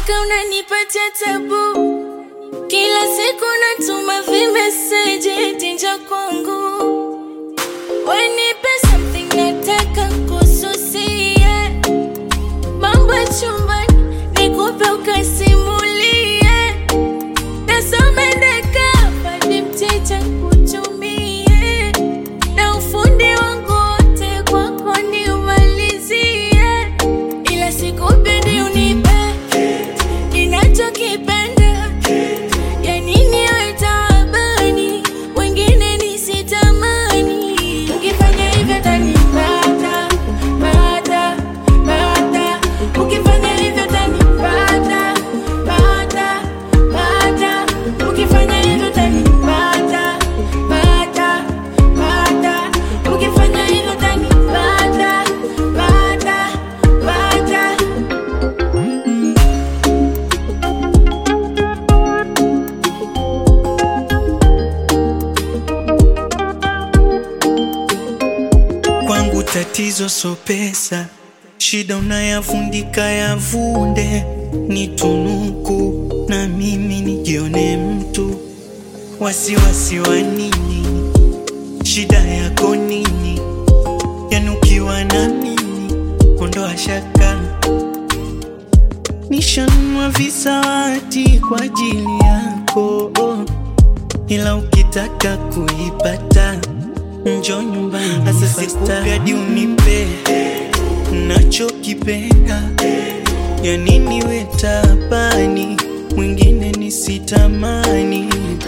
mpaka unanipatia tabu. Kila siku natuma vimeseji eti njoo kwangu, wenipe something nataka kususie, mambo ya chumbani nikupe ukasimulie, nasomendeka padi mteja kutumie, na ufundi wangu wote kwako niumalizie, ila sikupendi unipe ninachokipenda ya nini we taabani, wengine nisitamani. Ukifanya hivyo tanipata pata pata, ukifanya hivyo tanipata pata pata, ukifanya hivyo tanipata pata pata, ukifanya hivyo tanipata pata pata. Kwangu tatizo so pesa, shida unayavundika yavunde, ni tunuku na mimi nijione mtu. Wasiwasi wa nini? Shida yako nini? Yanukiwa na mimi, ondoa shaka. Nishanunua visawati kwa ajili yako, ila ukitaka kuipata njo nyumbani. Sasa sikupe hadi unipe nachokipenda, ya nini we tabani, mwingine nisitamani.